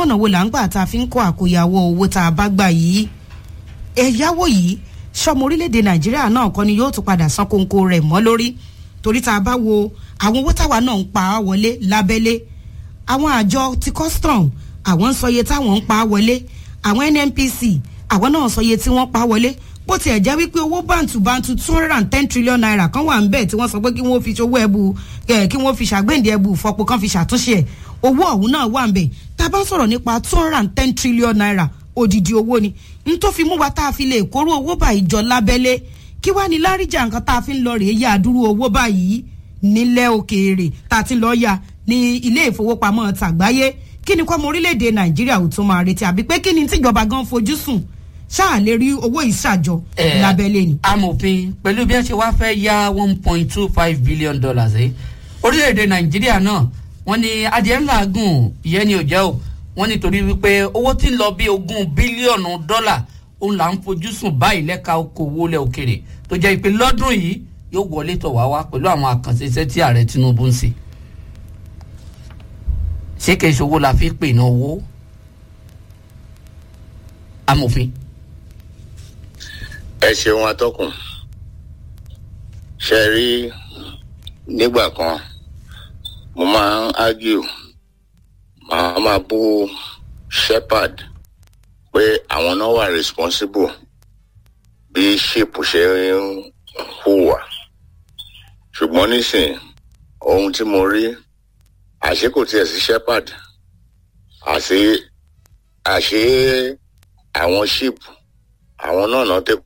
ṣùgbọ́n ọ̀nà wo là ń gbà tá a fi ń kó àkóyawọ́ owó tá a bá gbà yìí ẹ̀yáwó yìí sọmọ orílẹ̀-èdè nàìjíríà náà kọ́ ni yóò tún padà san kóńkó rẹ̀ mọ́ lórí torí tá a bá wo àwọn owó táwa náà ń pa á wọlé lábẹ́lé àwọn àjọ ti custom àwọn ń sọ iye táwọn ń pa á wọlé àwọn nnpc àwọn náà sọ iye tí wọ́n pa á wọlé bó tiẹ̀ jẹ́ wípé owó bàǹtùbàǹtù two hundred and ten trillion naira kan wà ń bẹ̀ tí wọ́n sọ pé kí wọ́n fi ṣòwò ẹ̀bù kí wọ́n fi ṣàgbéǹde ẹ̀bù fọpo kan fi ṣàtúnṣe ẹ̀ owó ọ̀hún náà wà ń bẹ̀ tá a bá ń sọ̀rọ̀ nípa two hundred and ten trillion naira odidi owó ni n tó fi mú wa tá a fi lè kóró owó báyìí jọ lábẹ́lé kí wàá ní láríjà nǹkan tá a fi ń lọ rèé yá àdúró owó báyìí nílẹ̀ òkèèrè tá a ti lọ yá ní ilé ìfowópamọ́ tàgbáyé kí ni kọ́mọ orílẹ̀-èdè nàìjíríà ò tún máa retí àbí pé kí ni tíjọba gan fojú sùn ṣáà lè rí owó ìṣàjọ lábẹ́lé ni. amòfin pẹ̀lú bí wọ́n ṣe wáá fẹ́ yá one point two five billion dollars ẹ̀ orílẹ̀-èdè nàìjíríà náà wọ́n ní adìẹ ńlá gùn ìyẹn ni ò jẹ́ o wọ́n nítorí wípé owó tí ń lọ bí ogún bílíọ̀nù dọ́là òun là ń fojú sùn báyìí lẹ́ka okòwò lẹ̀ òkèrè tó jẹ́ pé lọ́dún yìí yóò wọlé tọ̀ wá wá pẹ̀lú àwọn àkànṣe iṣẹ́ tí ààrẹ tinubu ń ṣe ṣé kìí ṣe owó la fi pè ní owó amòfin. ẹ ṣeun atọ́kùn ṣe rí nígbà kan mo máa ń argue màá máa bú shepherd pé àwọn náà wà responsible bí ship ṣe ń hùwà ṣùgbọ́n nísìnyí ohun tí mo rí àṣé kò tiẹ̀ sí shepherd àṣé àṣé àwọn ship àwọn náà náà tẹ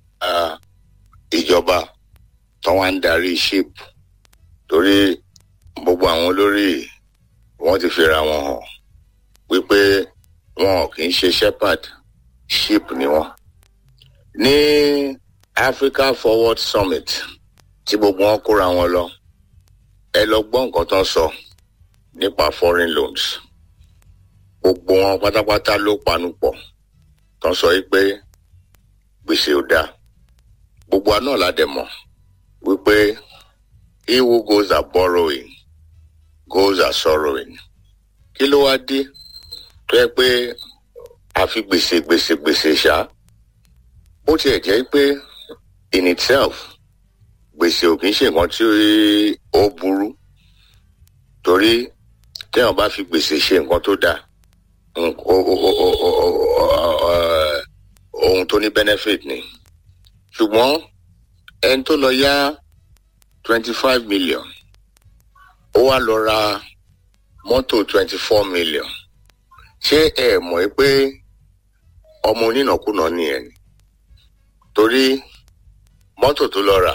ìjọba tó wá ń darí ship torí gbogbo àwọn olórí wọn ti fira wọn hàn wípé wọn kì í ṣe shepherd ship ni wọn. ní africa forward summit tí gbogbo wọn kóra wọn lọ ẹ lọ gbọ́ nǹkan tó ń sọ nípa foreign loans gbogbo wọn pátápátá ló panu pọ̀ tó ń sọ wípé gbèsè ò dáa gbogbo àná la dẹ̀ mọ̀ wípé he who goes are borrowing goes are sorrowing kí ló wá dé tó yẹ pé a fi gbèsè gbèsè gbèsè ṣá bó tiẹ̀ jẹ́ pé in itself gbèsè ò kì í ṣe nǹkan tí ó burú torí téèyàn bá fi gbèsè ṣe nǹkan tó dáa ohun tó ní benefit ni ṣùgbọ́n ẹni tó lọ yá twenty five million ó wá lọ ra mọ́tò twenty four million ṣé ẹ mọ̀ pé ọmọ onínàkúnà nìyẹn ni torí mọ́tò tó lọ rà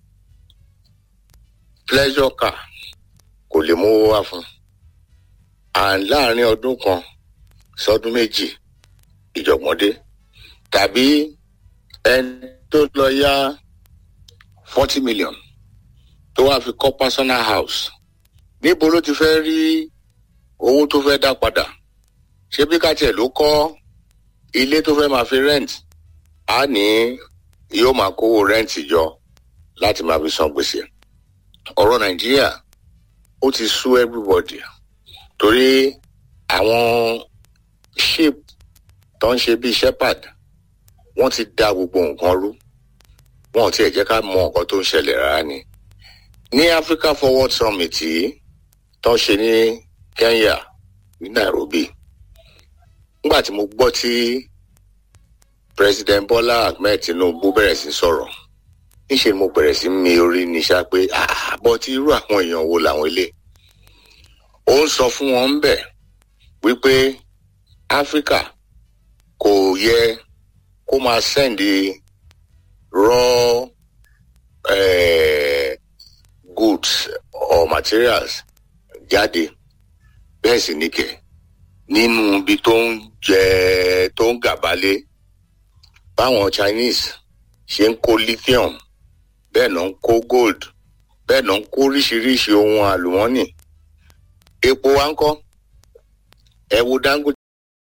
pleasure car kò lè mú owó wá fún and láàrin ọdún kan sọdún méjì ìjọ̀gbọ́n dé tàbí ẹni tó lọ yá forty million tó wá fi kọ́ personal house níbo ló ti fẹ́ rí owó tó fẹ́ dá padà ṣé bí kátiẹ̀ ló kọ́ ilé tó fẹ́ máa fi rent á ní yóò máa kówó rent jọ láti máa fi san gbèsè ọ̀rọ̀ nàìjíríà ó ti sú everybody torí àwọn ship tó ń ṣe bíi shepherd wọ́n ti da gbogbo nǹkan rú wọn ò tiẹ̀ jẹ́ ká mọ nǹkan tó ń ṣẹlẹ̀ rárá ni ní africa forward summit yìí tó ń ṣe ní kenya ní nairobi nígbà tí mo gbọ́ tí president bola ahmed tinubu bẹ̀rẹ̀ sí sọ̀rọ̀ níṣẹ́ ni mo bẹ̀rẹ̀ sí mi orí ní sá pé àbọ̀ tí irú àwọn èèyàn wo làwọn ilé ó ń sọ fún wọn bẹ̀ wípé áfíríkà kò yẹ kó máa sẹ́ndì raw eh, goods or materials jáde bẹ́ẹ̀ sì ní kẹ̀ nínú ibi tó ń jẹ tó ń gàbálé báwọn chinese ṣe ń kó lithium bẹ́ẹ̀ náà ń kó gold bẹ́ẹ̀ náà ń kó oríṣiríṣi ohun àlùmọ́nì epo wa ń kọ́ ẹ wo dangote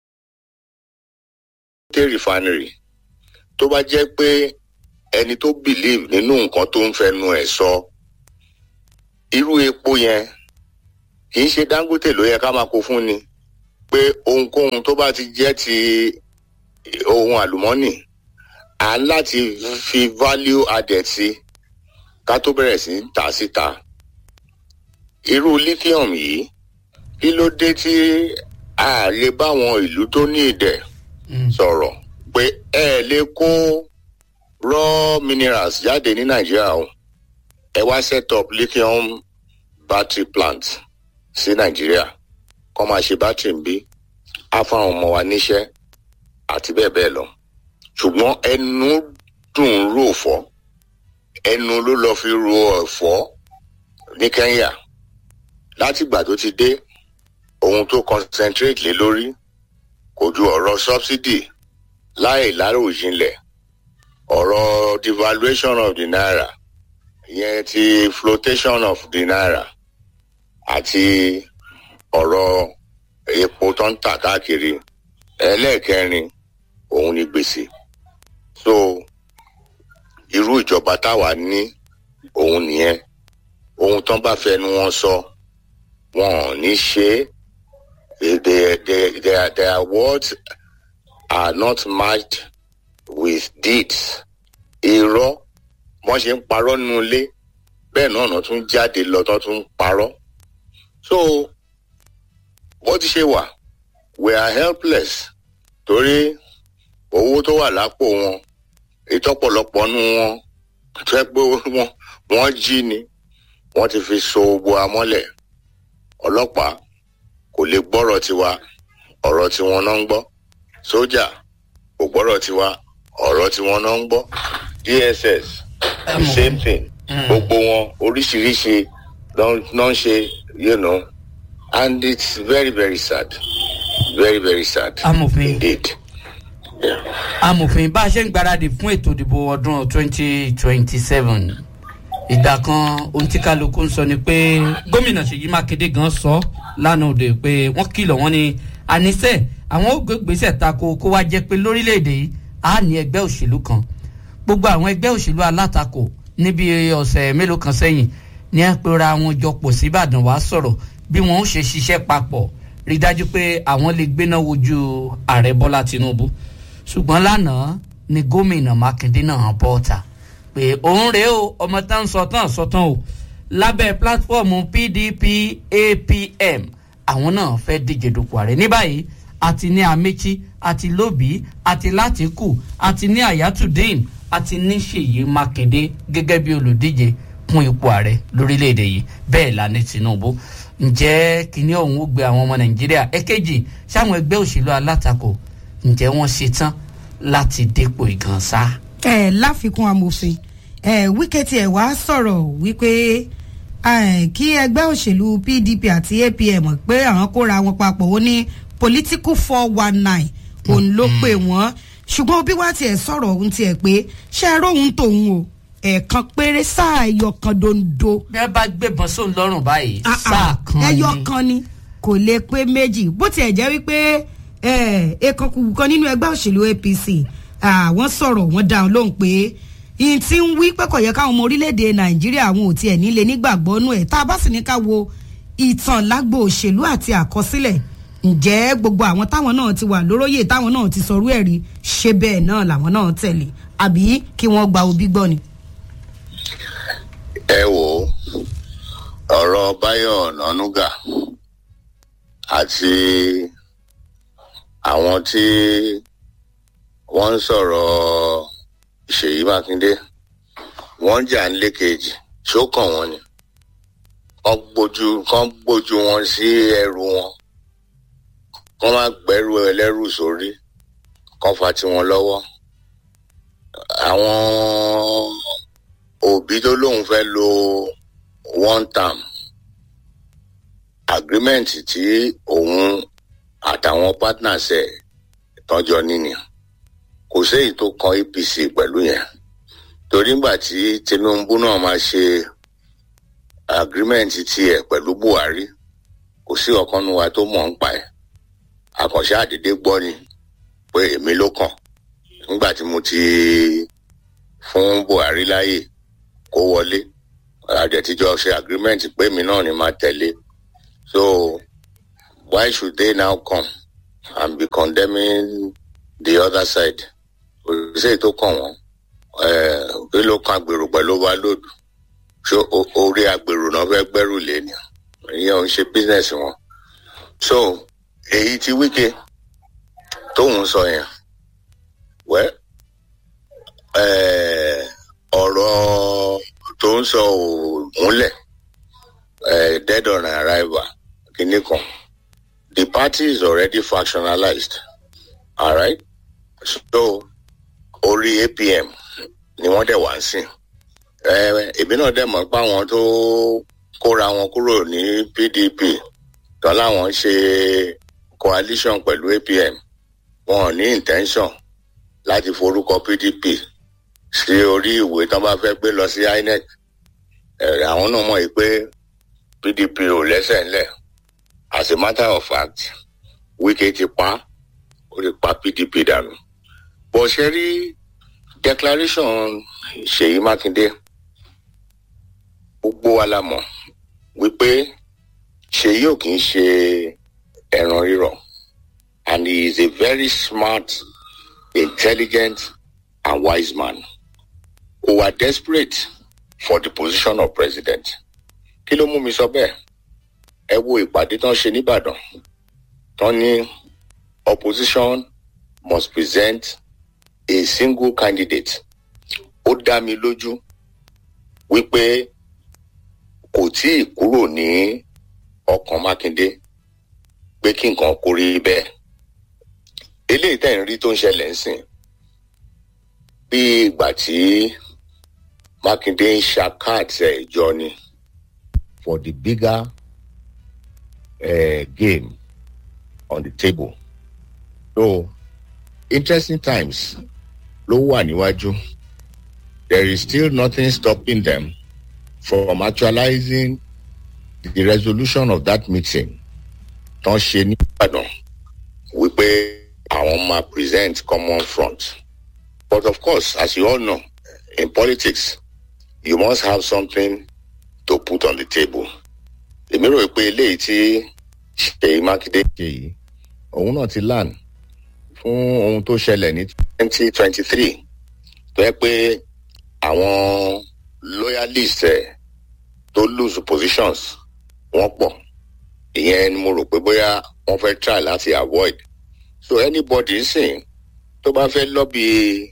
refinery tó bá jẹ́ pé ẹni tó believe nínú nǹkan tó ń fẹnu ẹ̀ sọ irú epo yẹn kì í ṣe dangote ló yẹ ká máa kó fún ni pé ohunkóhun tó bá ti jẹ́ ti ohun àlùmọ́nì à ń láti fi value added sí ká tó bẹ̀rẹ̀ sí í tà síta irú lithium yìí kí ló dé tí a lè bá àwọn ìlú tó ní ìdẹ̀ sọ̀rọ̀ pé ẹ lè kó raw minerals jáde ní nàìjíríà o ẹ wá set up lithium battery plant sí nàìjíríà kọ́ máa ṣe battery ń bí á fáwọn ọmọ wa níṣẹ́ àti bẹ́ẹ̀ bẹ́ẹ̀ lọ ṣùgbọ́n ẹnu dùn ún rò fọ́ ẹnu ló lọ́ọ́ fi ro ẹ̀fọ́ ní kenya látìgbà tó ti dé ohun tó concentrate lé lórí kò ju ọ̀rọ̀ subsidy láì láròjinlẹ̀ ọ̀rọ̀ devaluation of the naira ìyẹn ti flotation of the naira àti ọ̀rọ̀ epo tó ń tà káàkiri ẹlẹ́ẹ̀kẹrin òun ni gbèsè so irú ìjọba táwa ní òun nìyẹn ohun tán bá fẹnu wọn sọ wọn ò ní ṣe é they, they, their, their words are not matched with deeds. Irọ́ wọ́n ṣe ń parọ́ nínú ilé bẹ́ẹ̀ náà náà tún jáde lọ tán tún ń parọ́. So bó ti ṣe wà we are helpless torí owó tó wà lápò wọn ìtọ́pọ̀lọpọ̀ nú wọn tó ẹ pé wọ́n wọ́n jí ni wọ́n ti fi so gbogbo amọ́lẹ̀ ọlọ́pàá kò lè gbọ́rọ̀ tiwa ọ̀rọ̀ tiwọn náà ń gbọ́ sójà kò gbọ́rọ̀ tiwa ọ̀rọ̀ tiwọn náà ń gbọ́ dss the same thing gbogbo wọn oríṣiríṣi náà ń ṣe you know and it's very very sad very very sad amòfin indeed. Yeah. amòfin bá a ṣe ń gbáradì fún ètò ìdìbò ọdún twenty twenty seven ìgbà kan ohun tí kálukú ń sọ ni pé gómìnà ṣèyí mákindé gan sọ lánàá òde pé wọ́n kìlọ̀ wọ́n ní àníṣe àwọn ó gbégbèsè tako kó wá jẹ́ pé lórílẹ̀‐èdè yìí á ní ẹgbẹ́ òṣèlú kan gbogbo àwọn ẹgbẹ́ òṣèlú alátakò níbi ọ̀sẹ̀ mélòó kan sẹ́yìn ní ẹ pera wọn jọ pọ̀ síbàdàn wá sọ̀rọ̀ bí wọn ó ṣe ṣiṣẹ́ papọ̀ rí dájú pé àwọn lè gbéná wojú ààrẹ bọ́lá tinubu ṣùgbọ́n lánàá ni gómìnà mákindé náà bọ́ ọ̀tà pé òun rèé o ọmọ tá ń sọ tán sọ tán o lábẹ́ pílátífọ́ọ̀mù pdp apm àwọn náà fẹ́ díje dupò ààrẹ ní báyìí àti ní amechi àti lóbi àti látìkù àti ní ayatudeen àti ní ṣèyí mákindé gẹ́gẹ́ bí olùdíje fún ipò ààrẹ lórílẹ̀‐èdè yìí bẹ́ẹ̀ la ní tinubu ǹjẹ́ kíní ọ̀hún ó gbé àwọn ọmọ nàìjíríà ẹ̀kejì sáwọn ẹgbẹ́ òṣèlú alátakò ǹjẹ́ wọ́n ṣe tán láti dépò ìgànsá. ẹ láfikún amòfin ẹ wíkẹ́ tiẹ̀ wá sọ̀rọ̀ wípé ẹ, kí ẹgbẹ́ òṣèlú pdp àti apm pé àwọn kóra wọn papọ̀ ó ní political four one nine òun ló pè wọ́n ṣùgbọ́n bí wàá tiẹ̀ sọ̀rọ̀ òun tiẹ̀ pé ṣé ẹ róhun tòun o ẹ̀ẹ̀kan péré sáà ẹyọ kan dondo bí wọ́n bá gbébọn sóun lọ́rùn báyìí Ah, ah, sáà kan ẹyọ ni. kan ni kò lè pé méjì bó tiẹ̀ jẹ́ wípé ẹ̀ẹ̀kan kan nínú ẹgbẹ́ òṣèlú apc àwọn sọ̀rọ̀ wọ́n dáhùn lóhùn pé ìyìn tí ń wí pé kò yẹ káwọn ọmọ orílẹ̀-èdè nàìjíríà àwọn ò tiẹ̀ nílé nígbàgbọ́ nú ẹ̀ tá a bá sì ní ká wo ìtàn lágbo òṣèlú àti àkọsílẹ̀ ǹjẹ́ gbogbo àwọn táwọn náà ti wà lóróyè táwọn náà ti sọrú ẹ̀ rí ṣe bẹ́ẹ̀ náà làwọn náà tẹ̀lé àbí kí wọ́n gba òbí gbọ́ ni. ẹ wò ó ọ̀rọ̀ báyọ̀ nánúgà àti àwọn tí wọ́n ń sọ̀rọ̀ ṣèyí mákindé wọ́n jà ń lékejì ṣó kàn wọ́n ni wọ́n gbójú kán gbójú wọn sí ẹrù wọn kán má gbẹ́rù ẹlẹ́rù sórí kán fa tiwọn lọ́wọ́ àwọn òbí tó lóun fẹ́ lo one term agreement tí òun àtàwọn partners ẹ̀ tọ́jọ́ níní kò séyìí tó kan apc pẹ̀lú yẹn torí ngbà tí tinubu náà máa ṣe agreement tiẹ̀ pẹ̀lú buhari kò sí ọ̀kan nu wa tó mọ̀ ń pa ẹ̀ àkànṣe àdédé gbọ́ ni pé èmi ló kàn nígbà tí mo ti fún buhari láàyè kó wọlé àjẹtíjọ ṣe agreement pé èmi náà ni máa tẹ̀lé so why should they now come and be condemning the other side òṣìṣẹ́ tó kàn wọ́n kí ló kan agbèrò pẹ̀lú overload ṣé orí agbèrò náà fẹ́ gbẹ́rù lé ni ìyẹn ò ń ṣe business wọn so èyí tí wíkẹ́ tóun sọ yẹn wẹ́ ọ̀rọ̀ tó ń sọ ò múlẹ̀ dead on arrival kìíní kan the party is already factionalized alright so orí apm ni wọ́n dẹ̀ wá ń sìn èmi náà dẹ̀ mọ̀ pé àwọn tó kóra wọn kúrò ní pdp tán láwọn ṣe coalition pẹ̀lú apm wọn ò ní intention láti forúkọ pdp sí orí ìwé tán bá fẹ́ gbé lọ sí inec àwọn náà mọ̀ pé pdp ò lẹ́sẹ̀ ńlẹ̀ as a matter of fact wike ti pa ó ti pa pdp dànù bó ṣe rí declaration ṣèyí mákindé gbogbo wa la mọ̀ wípé ṣèyí ò kì í ṣe ẹran rírọ̀ and he is a very smart intelligent and wise man who are desperate for the position of president kí ló mú mi sọ bẹ́ẹ̀ ẹ wo ìpàdé tán ṣe nìbàdàn tán ní opposition must present a single candidate ó dá mi lójú wípé kò tí ì kúrò ní ọkàn mákindé pé kí nǹkan kó rí bẹ́ẹ̀ eléyìí tẹ̀ ń rí tó ń ṣẹlẹ̀ ń sìn bí ìgbà tí mákindé ń ṣàkáàtì ẹ̀ jọ ni for the bigger uh, game on the table so interesting times ló wà níwájú there is still nothing stopping them from actualizing the resolution of that meeting tán ṣe ní ìbàdàn wípé àwọn máa present common front but of course as you all know in politics you must have something to put on the table èmi rò pé eléyìí tí ṣèyí mákindé ṣe yìí òun náà ti lan fún ohun tó ṣẹlẹ̀ ní twenty twenty three tó yẹ pé àwọn loyalist ẹ̀ tó lose positions wọ́n pọ̀ ìyẹn ni mo rò pé bóyá wọ́n fẹ́ try láti avoid so anybody sìn tó bá fẹ́ lobby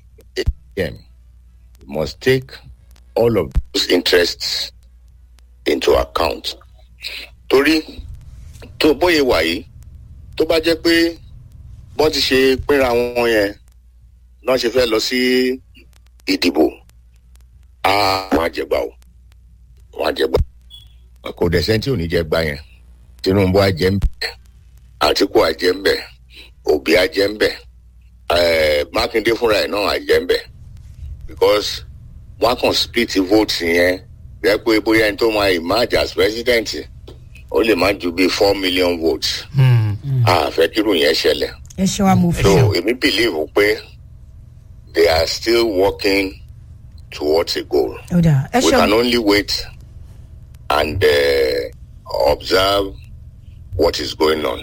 am must take all of those interests into account torí tó bóyá wà yìí tó bá jẹ́ pé wọ́n ti ṣe pínra wọn yẹn náà ṣe fẹ́ lọ sí ìdìbò á wọn àjẹgbà o wọn àjẹgbà kò dẹ̀ sẹ́ńtì ò ní jẹ́ gbà yẹn tinubu àjẹ́ ń bẹ̀ àtìkú àjẹ́ ń bẹ̀ òbí àjẹ́ ń bẹ̀ mákindé fúnra ẹ̀ náà àjẹ́ ń bẹ̀ because wọ́n kàn split vote yẹn jẹ́ pé bóyá ẹni tó máa emerge as president ó lè má ju bíi four million votes àfẹ́ kírun yẹn ṣẹlẹ̀ ẹ ṣe wa mo so fẹ́. èmi believe pé they are still working towards a goal ó dà ẹ we ṣe can only wait and uh, observe what is going on.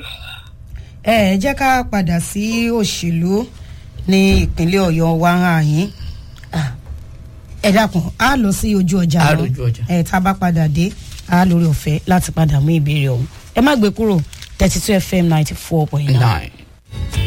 ẹ jẹ́ ká padà sí òṣèlú ní ìpínlẹ̀ ọ̀yọ́ wa hàn yín Ah, ẹ dákun á lọ sí ojú ọjà Á náà. lójú ọjà. ẹ tá a bá padà dé á lórí ọ̀fẹ́ láti padà mú ìbéèrè ọ̀hún ẹ má gbé kúrò thirty two fm ninety four point nine. nine.